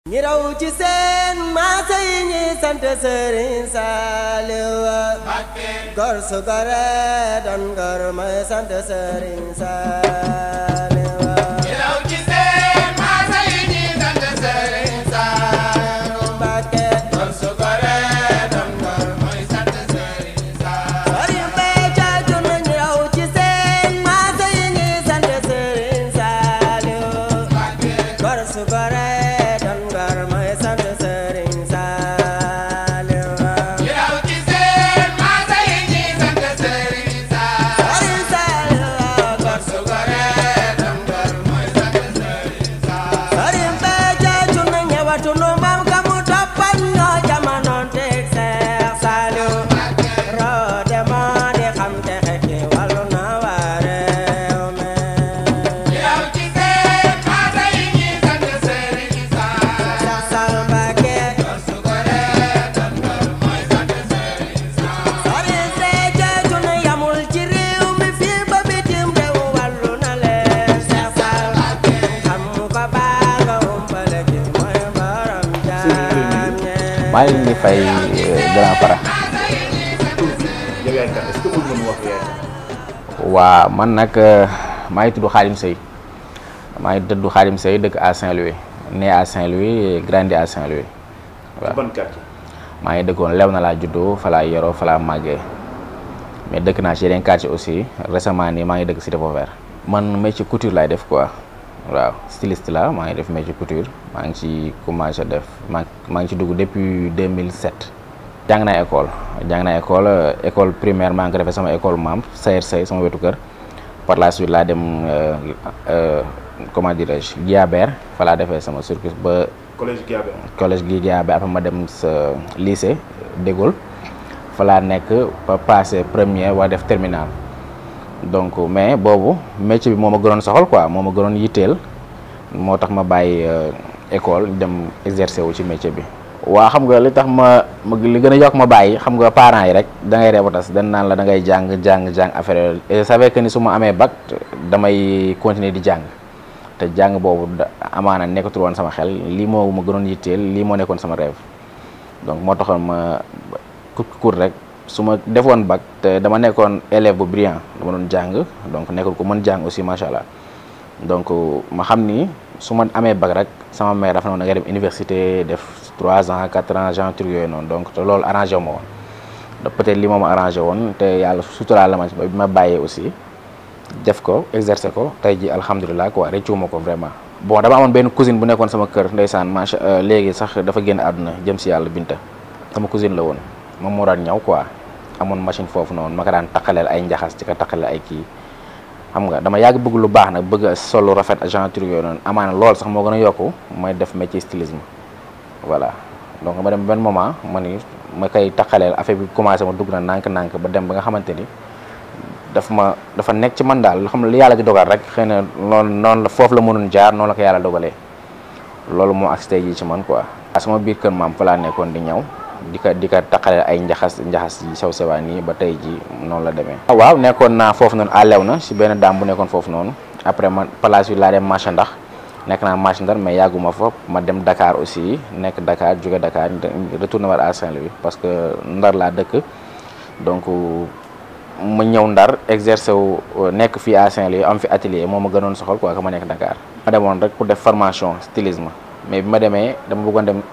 ñi raw ci seen maasa yi ñi sant Sëriñ Saaliw gor su gore doon gor mooy sant Sëriñ Saaliw ñi raw ci seen maasa yi ñi sant Sëriñ Saaliw Mbàkke gor su gore doon gor mooy sant Sëriñ Saaliw Sëriñ Béthio Thioune ñi raw ci seen maasa yi ñi sant Sëriñ Saaliw gor su gore doon gor mooy sant Sëriñ Saaliw ñi raw ci seen maasa yi ñi sant Sëriñ Saaliw Sëriñ Saaliw gor su gore doon gor mooy sant Sëriñ Saaliw Sëriñ Béthio Thioune ñëwatu nu maam ka mu toppan ñoo jamonoon teg Seex Saaliw roode moo di xam te xekki wàllu na waa réew mi ñi raw ci seen maasa yi ñi sant Sëriñ Saaliw Seex Saal Mbàkke gor su gore doon gor mooy sant Sëriñ Saaliw Sëriñ Béthio Thioune yamul ci réew mi fii ba bitim réew wàllu na leen Seex Saal xam ko baa nga umpale ci mooy borom jaam ñe maa ngi leen di fay grand para yow yaay kan est-ce que mën nga mu wax yaay kan waa man nag maa ngi tudd Khadim Seye maa ngi tudd Khadim Seye dëkk à Saint-Louis né à Saint-Louis grandi à Saint-Louis ci ban quartier maa ngi dëkkoon lew na laa juddoo fa laa yoroo fa laa màggee mais dëkk naa ci yeneen quartier aussi récemment nii maa ngi dëkk Cité Vauvert man métier couture laay def quoi waaw styliste la maa ngi def métier couture maa ngi ci commencé def maa maa ngi ci dugg depuis 2007 jàng naa école jàng naa école euh, école primaire maa ngi ko defee sama école maam Sayer Sey sama wetu kër par la suite laa dem euh, euh, comment dirais-je Guiabert fa laa defee sama circuit ba collège Guiabé collège gi Guiabé après ma dem sa lycée de Gaulle fa laa nekk ba passé première waa def terminal donc mais boobu métier bi moo ma gënoon soxal quoi moo ma gënoon yitteel moo tax ma bàyyi euh, école dem exercer wu ci métier bi. waa xam nga li tax ma ma li gën a yokk ma bàyyi xam nga parents yi rek da ngay reeba tas dañ naan la da ngay jàng jàng jàng affaire yooyu et je savais que ni su ma amee bac damay continuer di jàng. te jàng boobu da amaana nekkatul woon sama xel lii moo ma gënoon yitteel lii moo nekkoon sama rêve donc moo taxoon ma kut kut rek su ma defoon bac te dama nekkoon élève bu brillant dama doon jàng donc nekkul ko mën jàng aussi macha allah donc ma xam ni su ma amee bac rek sama mère dafa noonu da ngay dem université def 3 ans 4 ans genre truc yooyu noonu donc te loolu arrangé wu ma woon da peut-être li moo ma arrangé woon te yàlla suturaal la ma ci ba bi ma bàyyee aussi. def ko exercer ko tey ji alhamdulilah quoi rëccuwuma ko vraiment bon dama amoon benn cousine bu nekkoon sama kër ndeysaan macha léegi sax dafa génn àdduna jëm si yàlla binta sama cousine la woon moom moo daan ñaw quoi amoon machine foofu noonu ma ko daan taqaleel ay njaxas ci ko taqaleel ay kii xam nga dama yàgg bëgg lu baax nag bëgg a solo rafet agent truc yooyu noonu amaana lool sax moo gën a yokku may def métier stylisme voilà donc ma dem benn moment ma ni ma koy taqaleel affaire bi commencé ma dugg na nànk-nànk ba dem ba nga xamante ni dafa ma dafa nekk ci man daal loo xam ne li yàlla di dogal rek xëy na noonu noonu la foofu la mënoon jaar noonu la ko yàlla dogalee loolu moo ak tey jii ci man quoi. sama biir kër maam fa laa nekkoon di ñëw di ko di ko taqale ay njaxas njaxas yi sew sewaan yi ba tey jii noonu la demee. waaw nekkoon naa foofu noonu àllew na si benn daam bu nekkoon foofu noonu après man place bi laa dem marché ndax nekk naa marché ndar mais yàgguma fa ma dem Dakar aussi nekk Dakar jóge Dakar retourné war à Saint-Louis parce que ndar laa dëkk donc. ma ñëw ndar exercer wu nekk fii à Saint-Louis am fi atelier moo ma gënoon soxal quoi que ma nekk Dakar. ma demoon rek pour def formation stylisme mais bi ma demee dama bëggoon dem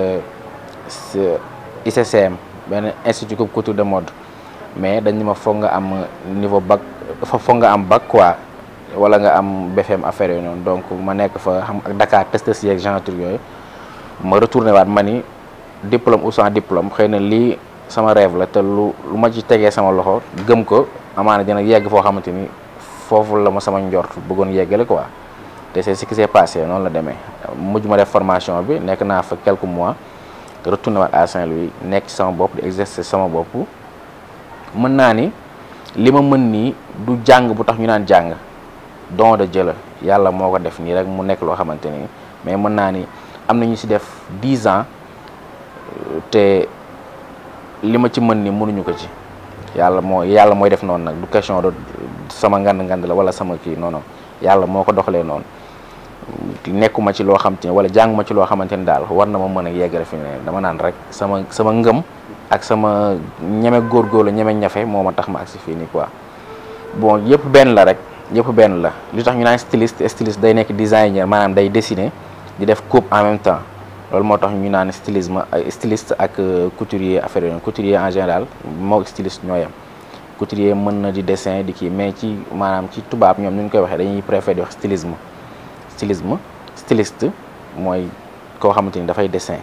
ICCM benn institut couture de mode mais dañ ma foog nga am niveau bac foog nga am bac quoi wala nga am BFM affaire yooyu noonu donc ma nekk fa xam ak Dakar test si yeeg genre truc yooyu ma retourné waat ma ni diplôme ou sans diplôme xëy na lii. sama rêve la te lu lu ma ci tegee sama loxo gëm ko amaana dina yegg foo xamante ni foofu la ma sama njort bëggoon yeggale quoi te c'est ce qui s'est passé noonu la demee mujj ma def formation bi nekk naa fa quelques mois retourné waat à Saint-Louis nekk ci sama bopp di exercer sama bopp mën naa ni li ma mën nii du jàng bu tax ñu naan jàng don de Dieu la yàlla moo ko def nii rek mu nekk loo xamante ni mais mën naa ni am na ñu ci def 10 ans te. li ma ci mën ni mënuñu ko ci yàlla moo yàlla mooy def noonu nag du question de sama ngand ngand la wala sama kii non non yàlla moo ko doxalee noonu nekkuma ci loo xam te ne wala jànguma ci loo xamante ni daal war na ma mën a yeggale fi ne dama naan rek sama sama ngëm ak sama ñeme góorgóorlu ñeme ñafe moo ma tax ma agsi fii nii quoi bon yëpp benn la rek yëpp benn la li tax ñu naan styliste styliste day nekk designer maanaam day dessiner di def coupe en même temps loolu moo tax ñu naan stylisme styliste ak couturier affaire yooyu couturier en général moo styliste ñoo yem couturier mën na di dessin di kii mais ci maanaam ci tubaab ñoom ni ñu koy waxee dañuy préférer di wax stylisme stylisme styliste mooy koo xamante ni dafay dessin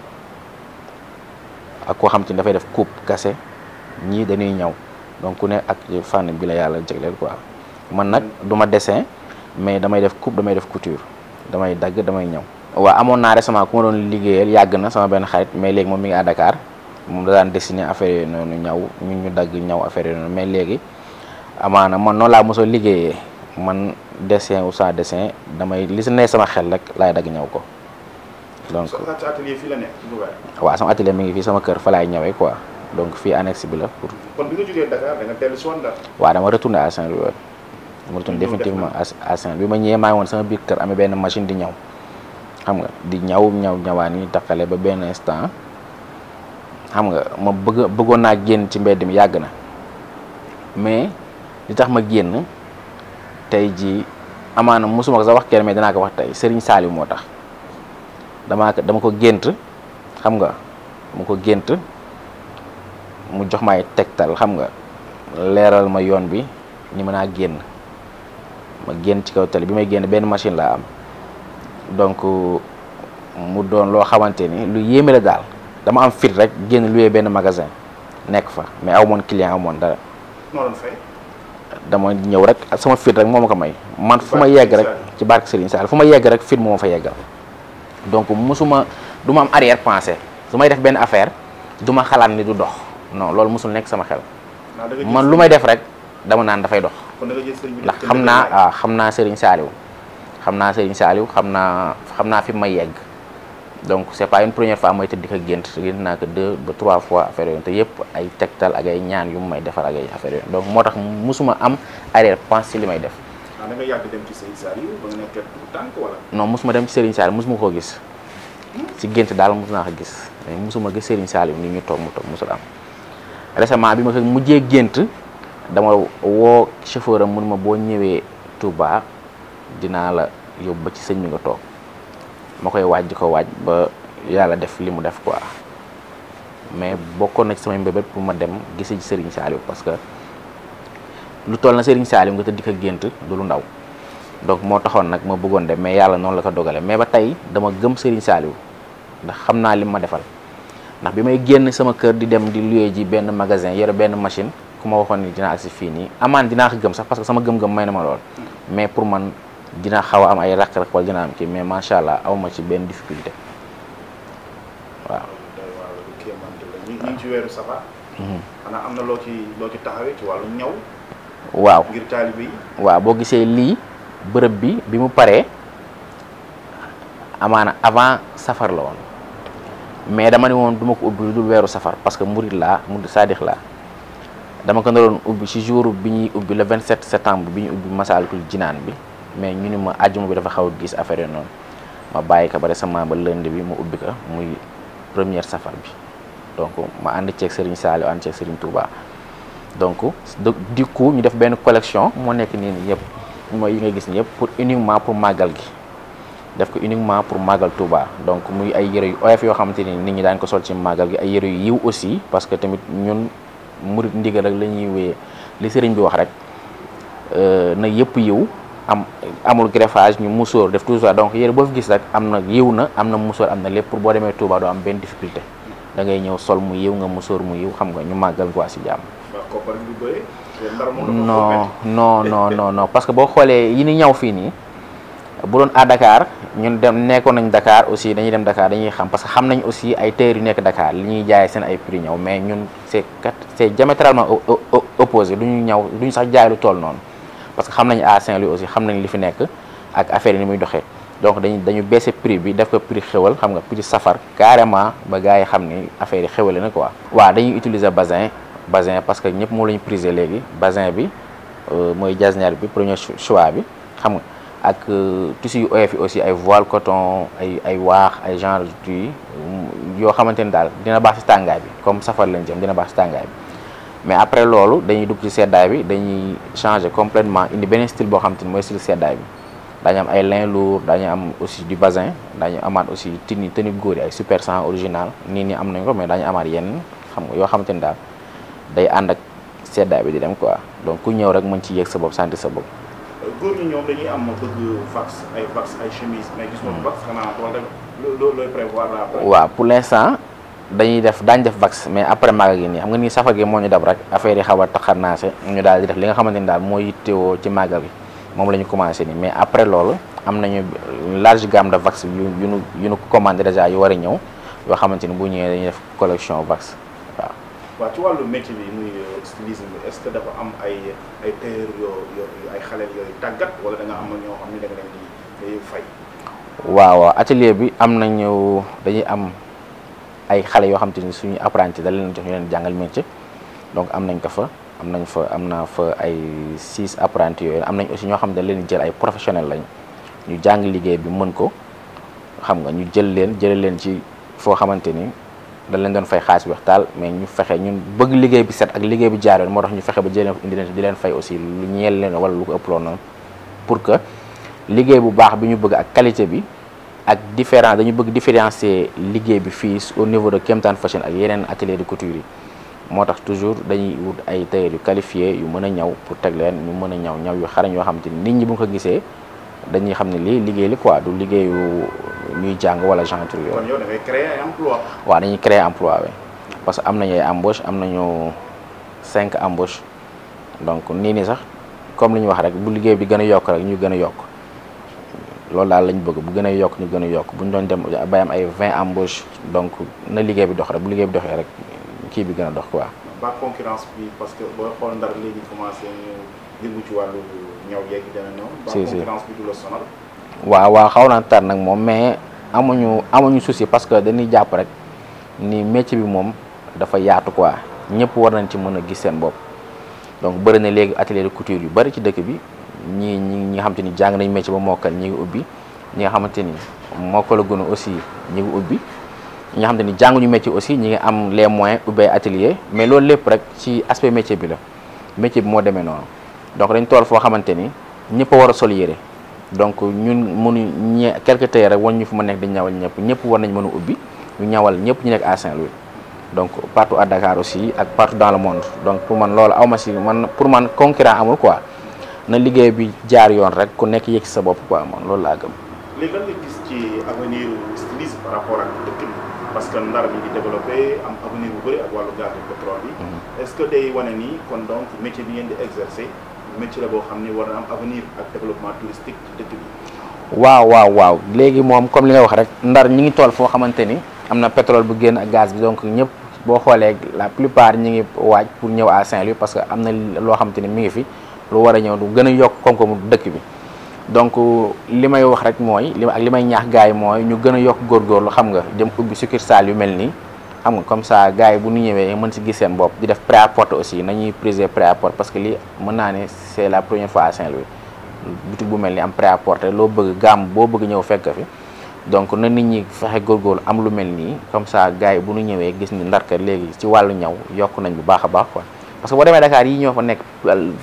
ak koo xamante ni dafay def coupe kase ñii dañuy ñaw donc ku ne ak fànn bi la yàlla jagleel quoi man nag du ma dessin mais damay def coupe damay def couture damay dagg damay ñaw. waaw amoon naa récemment ku ma doon liggéeyal yàgg na sama benn xarit mais léegi moom mi ngi à Dakar moom da daan dessiner affaire yooyu noonu ñaw ñun ñu dagg ñaw affaire yooyu noonu mais léegi amaana man noonu laa mosoo liggéeyee man dessin ou sans dessin damay li si ne sama xel rek laay dagg ñaw ko donc. sa atelier fii la nekk ci Dubaï. waaw sama atelier mi ngi fii sama kër fa laay ñawee quoi donc fii annexe bi la pour. kon bi nga jógee Dakar da nga dellu si woon Ndar. waaw dama retourné à Saint-Louis dama retourné ñëw def définitivement à à Saint-Louis bi ma ñëwee maa ngi woon sama biir kër amee benn machine di ñaw xam nga di ñaw ñaw ñawaan yi takkale ba benn instant xam nga ma bëgg bëggoon naa génn ci mbedd mi yàgg na mais li tax ma génn tey jii amaana mosuma ko sax wax kenn mais danaa ko wax tey Serigne Saliou moo tax damaa ko dama ko gént xam nga dama ko gént mu jox may tegtal xam nga leeral ma yoon bi ni mën naa génn ma génn ci kaw tali bi may génn benn machine laa am donc mu doon loo xamante ni lu yéeme la daal dama am fit rek génn luwee benn magasin nekk fa mais aw moon client aw moon dara noo doon fay. dama ñëw rek sama fit rek moo ma ko may man fu ma Barke yegg rek Serigne ci barke Serigne Sall fu ma yegg rek fit moo ma fa yeggal donc musuma du ma am arrière pensée su may def benn affaire du ma xalaat ni du dox non loolu musul nekk sama xel naa da nga jël man lu may def rek dama naan dafay dox kon da nga jël sëriñ bi ndax def ko xam ndëgër naa laay. waaw xam naa Serigne Saliou xam naa Serigne Saliou xam naa xam naa fi may yegg donc c'est pas une première fois may tëdd di ko gént gént naa ko deux ba trois fois affaire yooyu te yëpp ay tegtal ak ay ñaan yu mu may defar ak ay affaire yooyu donc moo tax musuma am arrière pensée ci li may def ah da nga yàgg dem ci sëriñ Saliou ba nga nekkee tout tànk wala. non musuma dem ci Serigne Saliou musuma koo gis ci gént daal mus naa ko gis mais musuma gis Serigne Saliou ni ñu toog mu toog musul am récemment bi ma ko mujjee gént dama woo chauffeur am mun ma boo ñëwee Touba dinaa la yóbbu ba ci sëñ bi nga toog ma koy waaj di ko waaj ba yàlla def li mu def quoi mais bokkoon na ci samay mbébét pour ma dem gisi ci Serigne Saliou parce que lu toll na Serigne Saliou nga tëdd di ko gént du lu ndaw donc moo taxoon nag ma bëggoon dem mais yàlla noonu la ko dogale mais ba tey dama gëm Serigne Saliou ndax xam naa li ma defal ndax bi may génn sama kër di dem di louer ji benn magasin yore benn machine ku ma waxoon ni dinaa agsi fii nii amaan dinaa ko gëm sax parce que sama gëm-gëm may na ma lool mais pour man dina xaw a am ay raq-raq wala dina am kii mais macha allah aw ma ci benn difficulté waaw. day waaw lu kéemante la ñu ñu ngi ci weeru safar. xanaa am na loo ci loo ci taxawee ci wàllu ñaw waaw ngir taalibe yi. waaw boo gisee lii bërëb bi bi mu paree amaana avant safar la woon mais dama ne woon du ma ko ubbi lu dul weeru safar parce que murid laa murid saadix laa dama ko naroon ubbi ci jour bi ñuy ubbi le 27 septembre bi ñu ubbi Masaalikul Jinaan bi mais ñu ni ma àjjuma bi dafa xaw a gis affaire yooyu noonu ma bàyyi ko ba récemment ba lundi bi mu ubbi ko muy première safar bi donc ma ànd ceeg Serigne Saliou ànd ceeg Serigne Touba. donc de du coup ñu def benn collection moo nekk nii nii yëpp mooy yi nga gis ni yëpp pour uniquement pour màggal gi def ko uniquement pour màggal Touba donc muy ay yëre yu oyof yoo xamante ni nit ñi daañu ko sol ci màggal gi ay yëre yu yiw aussi parce que tamit ñun murit ndigal rek la ñuy wéyee li sëriñ bi wax rek na yëpp yiw am amul greffage ñu musóor def tout ça donc yëre boo fi gis rek am na yiw na am na musóor am na lépp pour boo demee Touba doo am benn difficulté da ngay ñëw sol mu yiw nga musóor mu yiw xam nga ñu màggal quoi si jàmm. waaw koppar bi du bëri. te ndar moom dafa non métti. non non non non parce que boo xoolee yi ni ñaw fii nii bu doon à Dakar ñun dem nekkoon nañ Dakar aussi dañuy dem Dakar dañuy xam parce que xam nañ aussi ay tailleurs yu nekk Dakar li ñuy jaay seen ay prix ñaw mais ñun c'est kat c'est diamétralement o- o- o- opposé du ñu ñaw du ñu sax jaay lu toll noonu parce que xam nañ à Saint-Louis aussi xam nañ li fi nekk ak affaire yi ni muy doxee donc dañu dañu baissé prix bi def ko prix xewal xam nga prix safar carrément ba gars yi xam ni affaire yi xewale na quoi. waaw dañuy utiliser basin basin parce que ñëpp moo la ñu prisé léegi basin bi euh, mooy jasner bi premier cho- choix bi xam nga ak tissu yu oyof yi aussi ay voile coton ay ay waax ay genre yi yoo xamante ni daal dina baax si tàngaay bi comme safar lañ jëm dina baax si tàngaay bi mais après loolu dañuy dugg ci seddaay bi dañuy changer complètement indi beneen style boo xamante ni mooy style seddaay bi daañu am ay lin lourd daañu am aussi du bazin daañu amaat aussi tenue tenue góor yi ay super 100 original nii nii am nañ ko mais daañu amaat yenn xam nga yoo xamante ni daal day ànd ak seddaay bi di dem quoi donc ku ñëw rek mën ci yéeg sa bopp sentir sa bopp. góor ñi ñoom dañuy am bëgg vax ay vax ay chemise mais gis nga vax xanaa wala loo looy prévoir la après. waaw pour l'instant dañuy def daañu def vax mais après magal gi nii xam nga nii safar gi moo ñu dab rek affaire yi xaw a taxarnaase ñu daal di def li nga xamante ni daal moo yittewoo ci magal gi moom la ñu commencé nii mais après loolu am nañu large gamme de vax yu yu nu yu nu commandé déjà yu war a ñëw yoo xamante ni bu ñëwee dañuy def collection vax waaw. waaw ci wàllu métier bi muy stylisme bi est-ce que dafa am ay ay tailleur yoo yoo ay xale yooyu tàggat wala da nga am ñoo xam ne da nga leen di day fay. waaw waaw atelier bi am nañu dañuy am ay xale yoo xam te ni suñu apprenti da leen jox ñu leen jàngal métier donc am nañ ko fa am nañ fa am na fa ay six apprentis yooyu am nañ aussi ñoo xam ne da leen jël ay professionnels lañ ñu jàng liggéey bi mën ko xam nga ñu jël leen jële leen ci foo xamante ni dañ leen doon fay xaalis bi waxtaal mais ñu fexe ñun bëgg liggéey bi set ak liggéey bi jaar yoon moo tax ñu fexe ba jëlee indi leen di leen fay aussi lu ñeel leen wala lu ko ëpp loolu noonu pour que liggéey bu baax bi ñu bëgg ak qualité bi ak différent dañu bëgg différencier liggéey bi fii au niveau de Kemtan Fashion ak yeneen atelier de couture yi moo tax toujours dañuy wut ay tailleur yu qualifié yu mën a ñaw pour teg leen ñu mën a ñaw ñaw yu xarañ yoo xamante ni nit ñi bu nga ko gisee dañuy xam ne lii liggéey li quoi du liggéeyu ñuy jàng wala genre kon yooyu yow da ngay créer ay emploi. waaw dañuy créer emploi bi parce que am nañu ay embauche am nañu cinq embauche donc nii nii sax comme li ñu wax rek bu liggéey bi gën a yokk rek ñu gën a yokk loolu daal lañ bëgg bu gën a yokk ñu gën a yokk bu ñu doon dem bay am ay 20 embauche donc na liggéey bi dox rek bu liggéey bi doxee rek kii bi gën a dox quoi. ba concurrence bi parce que booy xool ndar léegi commencé ñu yëngu ci wàllu ñaw yeeg yi dana ñëw. ba Si, si. concurrence bi du la sonal. waaw waaw xaw naa tar nag moom mais amuñu amuñu souci parce que dañuy jàpp rek ni métier bi moom dafa yaatu quoi ñëpp war nañ ci mën a gis seen bopp donc bëri na léegi atelier de couture yu bëri ci dëkk bi ñii ñi ñi nga xamante ni jàng nañ métier ba mokkal ñi ngi ubbi ñi nga xamante ni mokkal gunu aussi ñi ngi ubbi ñi nga xamante ni jànguñu métier aussi ñi ngi am les moyens ubbi ay atelier mais loolu lépp rek ci aspect métier bi la métier bi moo demee noonu donc dañ tool foo xamante ni ñëpp a war a sol yére donc ñun mënu ñe quelque tey rek wan ñu fu ma nekk di ñawal ñëpp ñëpp war nañ mën a ubbi ñu ñawal ñëpp ñu nekk à Saint-Louis donc partout à Dakar aussi ak partout dans le monde donc pour man loolu awma si man pour man concurrent amul quoi na liggéey bi jaar yoon rek ku nekk yëg si sa bopp quoi man loolu laa gëm léegi lan nga gis ci avenir stylisme par rapport ak dëkk bi parce que ndar mi ngi développé am avenir bu bëri ak wàllu gaz de pétrole bi. est-ce que day wane nii kon donc métier bi ngeen di exercer métier la boo xam ni war na am avenir ak développement touristique ci dëkk bi. waaw waaw waaw léegi moom comme li nga wax rek ndar ñi ngi tool foo xamante ni am na pétrole bu génn ak gaz bi donc ñëpp boo xoolee la plupart ñi ngi waaj pour ñëw à Saint-Louis parce que am na loo xamante ni mi ngi fi lu war a ñëw du gën a yokk koom-koomu dëkk bi donc li may wax rek mooy li ak li may ñaax gars yi mooy ñu gën a yokk góorgóorlu xam nga dem ubbi succursale yu mel nii xam nga comme ça gars yi bu ñu ñëwee mën si gis seen bopp di def prêt-à-porter aussi nañuy priser prêt-à-porter parce que lii mën naa ne c'est la première fois à Saint-Louis boutique bu mel ni am prêt-à-porter loo bëgg gamme boo bëgg ñëw fekk fi donc na nit ñi fexe góorgóorlu am lu mel nii comme ça gars yi bu ñu ñëwee gis ni ndarka léegi ci wàllu ñaw yokk nañ bu baax a baax quoi parce que boo demee Dakar yi ñoo fa nekk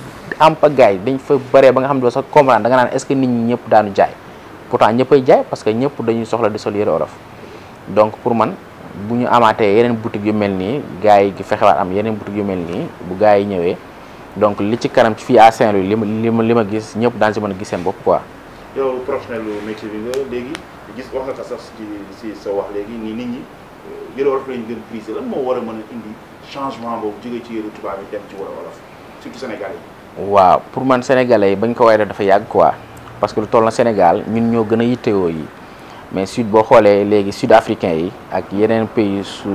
am pa gars yi dañ fa bëree ba nga xam ne doo sax comprendre da nga naan est-ce que nit ñi ñëpp daanu jaay pourtant ñëppay jaay parce que ñëpp dañuy soxla di sol yëre olof donc pour man bu ñu amaatee yeneen boutique yu mel nii gars yi fexewaat am yeneen boutique yu mel nii bu gars yi ñëwee donc li ci kanam ci fii à Saint-Louis li ma li ma li ma gis ñëpp daan si mën a gis seen bopp quoi. yow professionnel lu métier bi nga léegi gis wax nga ko sax ci si sa wax léegi nii nit ñi yëre wolof lañu gën prisé lan moo war a mën a indi changement boobu jógee ci yëre tubaab yi dem ci wala wolof surtout Sénégal yi. waaw pour man sénégalais yi bañ ko way def dafa yàgg quoi parce que lu toll na Sénégal ñun ñoo gën a yittewoo yi mais sud boo xoolee léegi sud africain yi ak yeneen pays su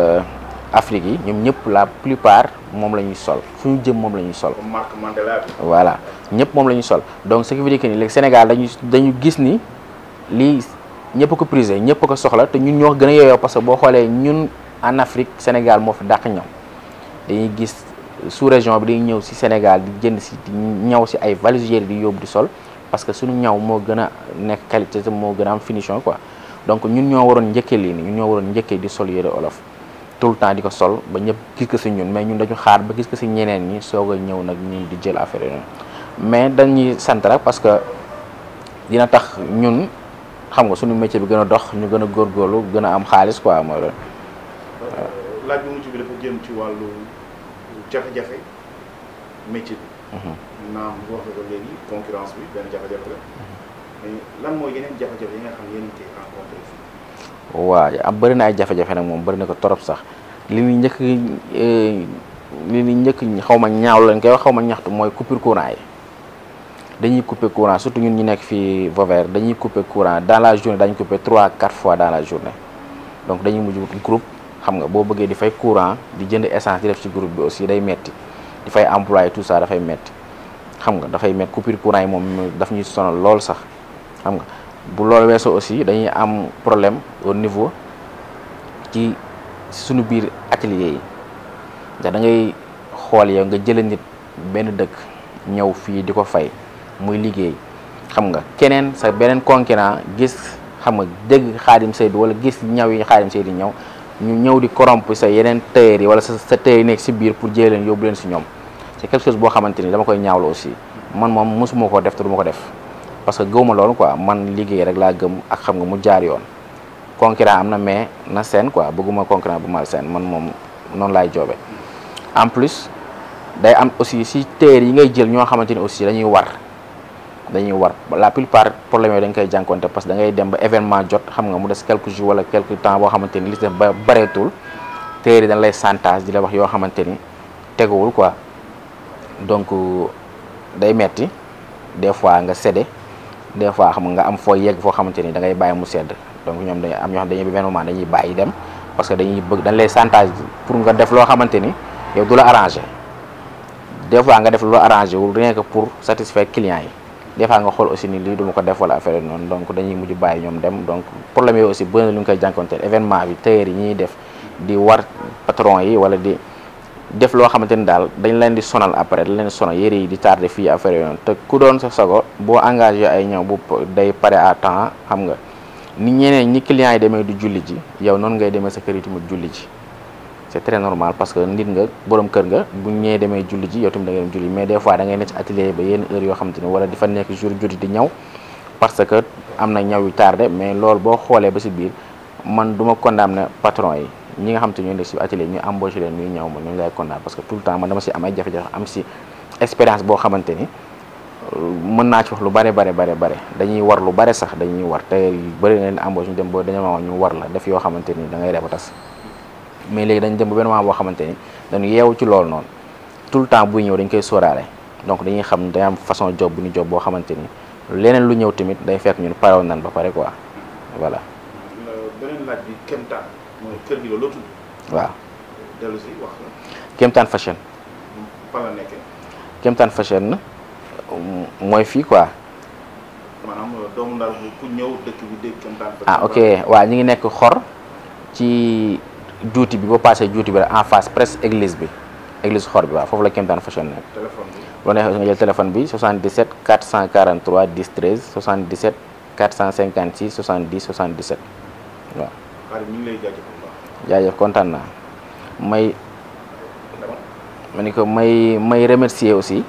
Afrique yi ñoom ñëpp la plupart moom la ñuy sol fu ñu jëm moom la ñuy sol. comme Marc Mandela bi. voilà ñëpp moom la ñuy sol donc ce qui veut dire que ni léegi Sénégal dañu dañu gis ni lii ñëpp ko prisé ñëpp ko soxla te ñun ñoo gën a yooyoo parce que boo xoolee ñun en Afrique Sénégal moo fi dàq ñaw dañuy gis sous région bi dañuy ñëw si Sénégal di jënd si di ñaw si ay valises yére di yóbbu di sol parce que suñu ñaw moo gën a nekk qualité te moo gën a am finition quoi donc ñun ñoo waroon njëkkee lii nii ñun ñoo waroon njëkkee di sol yére olof tout le temps di ko sol ba ñëpp gis ko si ñun mais ñun dañu xaar ba gis ko si ñeneen ñi soog a ñëw nag ñi di jël affaire yi mais dañuy sant rek parce que dina tax ñun xam nga suñu métier bi gën a dox ñu gën a góorgóorlu gën a am xaalis quoi mooy loolu. laaj bu mujj bi dafa jëm ci wàllu jafe-jafe métier bi. naam wax nga ko léegi concurrence bi benn jafe-jafe la mais lan mooy yeneen jafe-jafe yi nga xam yéen a ngi koy rencontré fii. waaw am bëri na ay jafe-jafe nag moom bëri na ko torop sax li ñu njëkk li ñu njëkk xaw ma ñaaw lañ koy wax xaw ma ñaxtu mooy coupure courant yi dañuy couper courant surtout ñun ñu nekk fii Vauvert dañuy couper courant dans la journée dañu couper trois quatre fois dans la journée donc dañuy mujj wut groupe xam nga boo bëggee di fay courant di jënd essence di def ci groupe bi aussi day metti di fay employé tout ça dafay metti xam nga dafay metti coupure courant yi moom daf ñuy sonal lool sax xam nga bu loolu weesoo aussi dañuy am problème au niveau ci suñu biir atelier yi ndax da ngay xool yow nga jëlee nit benn dëkk ñëw fii di ko fay muy liggéey xam nga keneen sa beneen concurrent gis xam nga dégg Xaadim Seydou wala gis ñaw yi Xaadim Seydou ñëw ñu ñëw di corrompre sa yeneen tailleur yi wala sa sa tailleur yi nekk si biir pour jëlee leen yóbbu leen si ñoom c'est quelque chose boo xamante ni dama koy ñaawlu aussi man moom mosuma koo def te du ma ko def parce que gëwuma loolu quoi man liggéey rek laa gëm ak xam nga mu jaar yoon concurrent am na mais na seen quoi bëgguma concurrent bu mal seen man moom noonu laay joobe en plus day am aussi si tailleur yi ngay jël ñoo xamante ni aussi dañuy war dañuy war la plupart problème yooyu dañ koy jànkonte parce que da ngay dem ba événement jot xam nga mu des quelques jours wala quelque temps boo xamante ni li ci def ba bareetul tailleur yi dañ lay chantage di la wax yoo xamante ni teguwul quoi donc day metti des fois nga cédé des fois xam nga am foo yegg foo xamante ni da ngay bàyyi mu sedd donc ñoom dañuy am ñoo xam dañuy benn moment dañuy bàyyi dem parce que dañuy bëgg dañ lay chantage pour nga def loo xamante ni yow du la arrangé des fois nga def lu la arrangé wul rien que pour satisfaire clients yi des fois nga xool aussi ni lii du ma ko def wala affaire noonu donc dañuy mujj bàyyi ñoom dem donc problème yooyu aussi bëri na lu ñu koy jànkonteel événement bi tailleur yi ñuy def di war patron yi wala di def loo xamante ni daal dañ leen di sonal après dañ leen di sonal yére yi di tardé fii affaire yooyu noonu te ku doon sa sago boo engagé ay ñëw bu day pare à temps xam nga ni ñeneen ñi clients yi demee du julli ji yow noonu ngay demee sa kër yi tamit julli ji c'est très normal parce que nit nga borom kër nga bu ñëwee demee julli ji yow tamit da ngay dem julli mais des fois da ngay nekk ci atelier ba yenn heure yoo xamante ni wala di fa nekk jour judi di ñëw parce que am na ñaw yu tardé mais loolu boo xoolee ba si biir man du ma condamné patron yi ñi nga xam te ñoo nekk si atelier ñu embauché leen ñuy ñëw ma ñu lay condamné parce que tout le temps man dama si am ay jafe-jafe am si expérience boo xamante ni mën naa ci wax lu bare bare bare bare dañuy war lu bare sax dañuy war te yu bëri na leen embauché ñu dem ba dañoo ma ñu war la def yoo xamante ni da ngay reba tas mais léegi dañ dem ba benn moment boo xamante ni dañu yeewu ci loolu noonu tout le temps buy ñëw dañ koy sóoraale donc dañuy xam day am façon job bu ñu job boo xamante ni leneen lu ñëw tamit day fekk ñun parewoon nan ba pare quoi voilà. beneen laaj bi Kemtaan mooy kër gi la loo tudd. waaw dellu si wax la Kemtaan fashion fan la nekkee Kemtaan fashion mooy fii quoi maanaam doomu ndar bu ku ñëw dëkk bi dégg Kemtaan. ah ok waaw ñu ngi nekk xor ci juuti bi boo passé juuti bi rek en face presque église bi église xor bi waaw foofu la Kemtaan fashion nekk. téléphone bi boo neexee nga jël téléphone bi 77 443 10 13 77 456 70 77 waaw. xaaral mi ngi lay jaajëfal bu baax. jaajëf kontaan naa may dama ma ni ko may may remercier aussi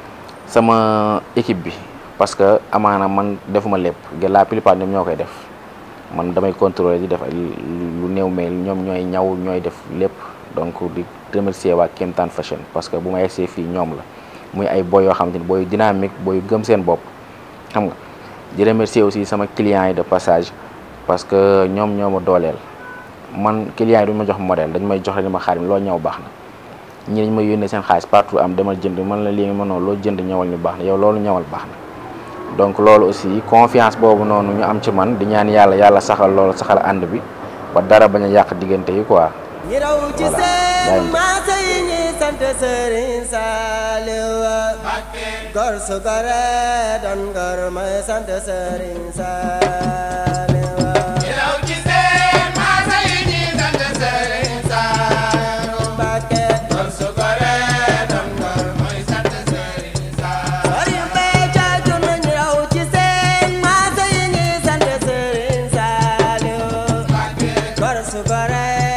sama équipe bi parce que amaana man defuma lépp la plupart ñoom ñoo koy def man damay contrôler di def ay lu néew mais ñoom ñooy ñaw ñooy def lépp donc di remercier waa Kemtaan Fashion parce que bu ma yegsee fii ñoom la muy ay boy yoo xamante ni boy dynamique boy gëm seen bopp xam nga di remercier aussi sama clients yi de passage parce que ñoom ñoo ma dooleel man clients yi duñu ma jox modèle dañu may jox rek ni ma xaarim loo ñëw baax na ñi dañ may yónnee seen xaalis partout am demal jënd man la léegi mënoo loo jënd ñëwal ñu baax na yow loolu ñëwal baax na donc loolu aussi confiance boobu noonu ñu am ci man di ñaan yàlla yàlla saxal loolu saxal ànd bi ba dara bañ a yàq diggante yi quoi ñi raw ci Voilà. seen Bàyyi. maasa yi ñi sant Serigne Saliou gor su gore doon gor may sant Serigne Saliou Ilaw ci seen maasa yi ñi sant Serigne Saliou. Mbàkke Gor su gore doon gor mooy sant Serigne Saliou. Serigne Béthio jur na ñi raw ci su gore